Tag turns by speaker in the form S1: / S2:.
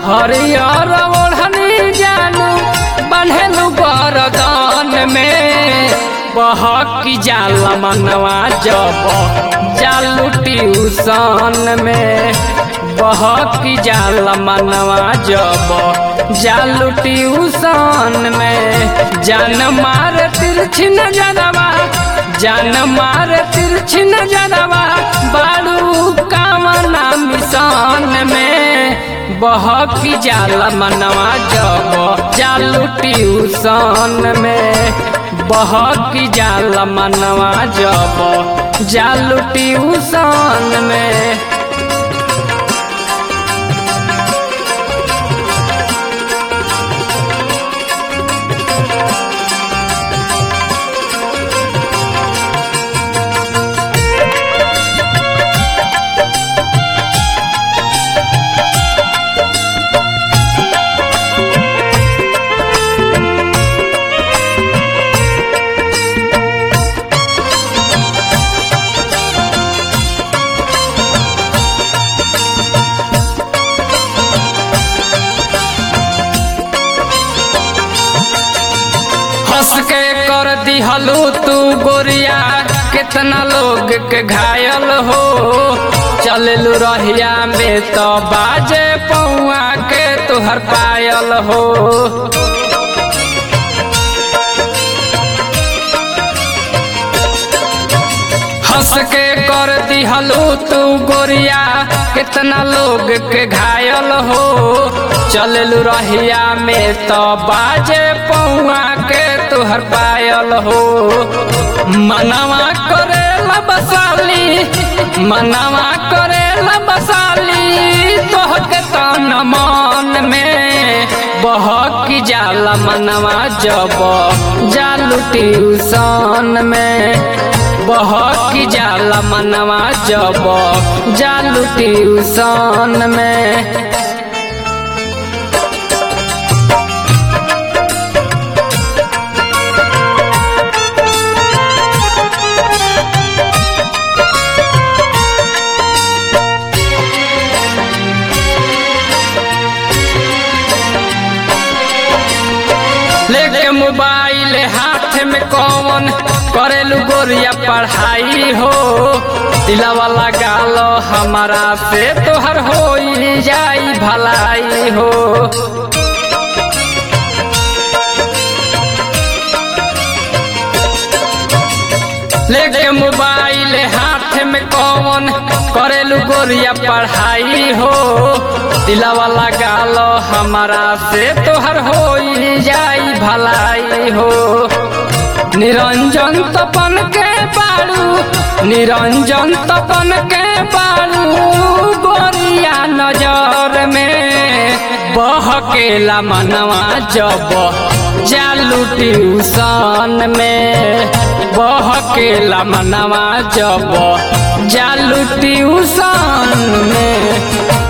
S1: हरियर ओढ़नी जानू बन्हेलू बरदान में बहक जाला मनवा जब जालू ट्यूशन में बहक जाला मनवा जब जालू ट्यूशन में जान मार तिरछी नजरवा जान मार तिरछी नजरवा बारू कामना मिशन में बहक जाला मनवा जब जालू ट्यूशन में बहक जाला मनवा जब जालू ट्यूशन में हंस के कर दिहलू तू गोरिया कितना लोग के घायल हो चललू रहिया में तो बाजे पौआ के तुहर पायल हो हंस के कर दिहलू तू गोरिया कितना लोग के घायल हो चललू रहिया में तो बाजे पौआ के तुहर पायल हो मनवा करेला बसाली मनवा करेला बसाली तोहके तन मन में बहक जाला मनवा जब जालू ट्यूशन में बहक जाला मनवा जब जालू ट्यूशन में लेके मोबाइल हाथ में कौन करेलू गोरिया पढ़ाई हो दिलावा लगाल हमारा से तोहर हो जाई भलाई हो लेके मोबाइल हाथ में कौन करेलू गोरिया पढ़ाई हो दिलावा लगाल हमारा से तोहर हो जाई भलाई हो निरंजन तपन के बारू निरंजन तपन के बारू गोरिया नजर में बहकेला मनवा जब जालू ट्यूशन में बहकेला मनवा जब जालू ट्यूशन में